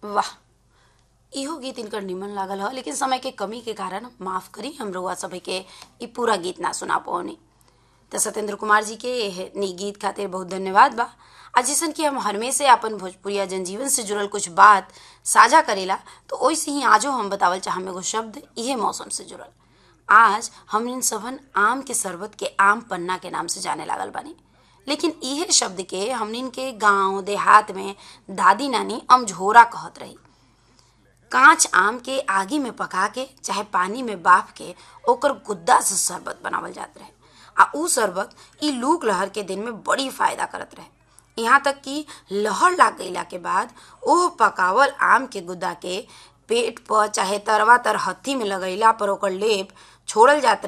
वाह इहो गीत इनकर निमन लागल ह लेकिन समय के कमी के कारण माफ करी हम रउआ सभी के इ पूरा गीत ना सुना पौनी तो सत्येंद्र कुमार जी के एह नी गीत खातिर बहुत धन्यवाद बा आ जैसन कि हम हमेशा अपन भोजपुरिया जनजीवन से जुड़ल कुछ बात साझा करेला तो वैसे ही आजो हम बतावल चाहम एगो शब्द इहे मौसम से जुड़ल आज हम इन सबन आम के शरबत के आम पन्ना के नाम से जाने लागल बानी लेकिन इहे शब्द के हमनिन के गांव देहात में दादी नानी अमझोरा कहत रही कांच आम के आगी में पका के चाहे पानी में बाफ के ओकर गुद्दा से शरबत बनावल जात रहे आ ऊ शरबत ई लूक लहर के दिन में बड़ी फायदा करत रहे यहाँ तक कि लहर लाग गईला के बाद ओह पकावल आम के गुद्दा के पेट पर चाहे तरवा तर हत्थी में लगैला पर ओकर लेप छोड़ल जात